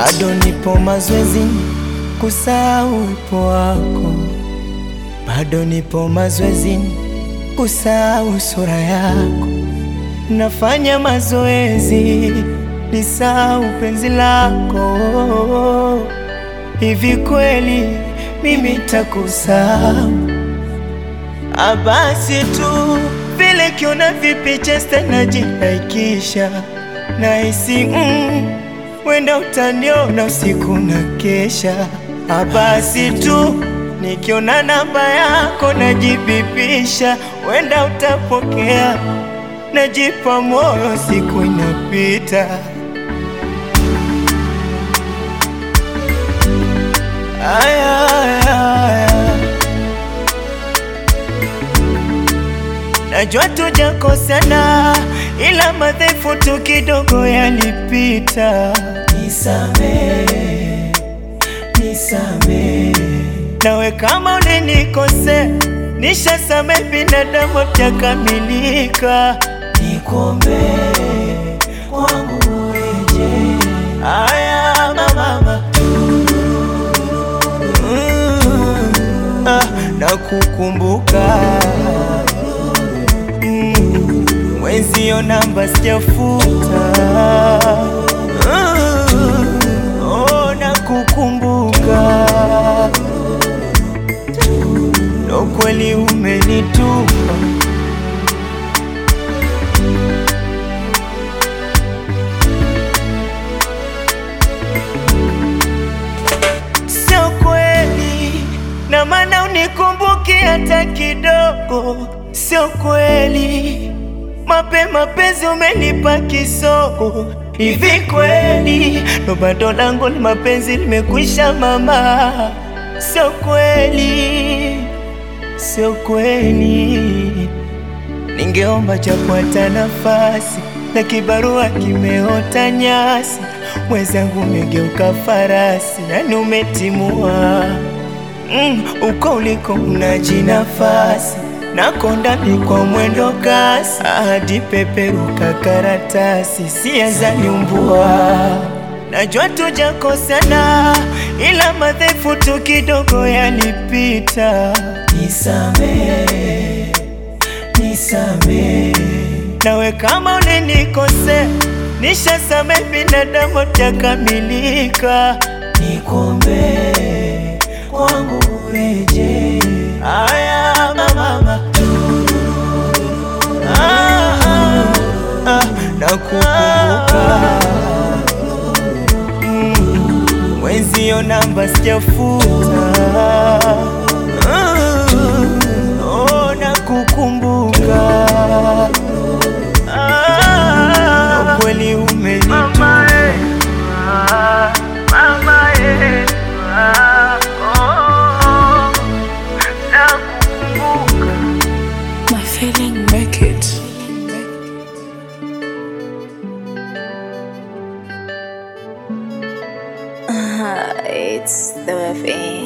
bado nipo mazoezini kusahau uwepo wako, bado nipo mazoezini kusahau sura yako, nafanya mazoezi nisahau penzi lako. Hivi kweli mimi takusahau? Abasi tu vile kiona vipicha stanajinaikisha nahisi mm, wenda utaniona usiku na kesha. Abasi tu nikiona namba yako najibipisha, wenda utapokea, najipa moyo, siku inapita. Aya, aya, aya. Najua tujakosana, ila madhaifu tu kidogo yalipita. Nisamehe, nisamehe. Nawe kama ulinikosea, nishasamehe, binadamu hajakamilika. Nikuombee kwangu weje. Aya mama, mm, ah, nakukumbuka Mm, mwenzio namba sijafuta. Mm, oh, nakukumbuka ndo kweli umenitupa. Sio kweli na maana unikumbuki hata kidogo, sio kweli mapema penzi umenipa kisogo. Hivi kweli ndo bado langu ni mapenzi limekwisha mama? Sio kweli, sio kweli. Ningeomba japo hata nafasi na kibarua kimeota nyasi, mwenzangu umegeuka farasi, yani umetimua mm, uko uliko unaji nafasi nakondani kwa mwendo kasi, hadi peperuka karatasi, siazaniumbua Najua tujakosana, ila madhaifu tu kidogo yalipita. Nisamehe, nisamehe. Nawe kama ulinikosea, nishasamehe, binadamu hajakamilika. Nikuombee kwangu weje. Aya mama, ah, ah, ah, nakukumbuka Mm, mwenzio namba sijafuta. Mm, oh, nakukumbuka Ah, na kweli umenitupa. My feeling make it. Uh, it's the thing.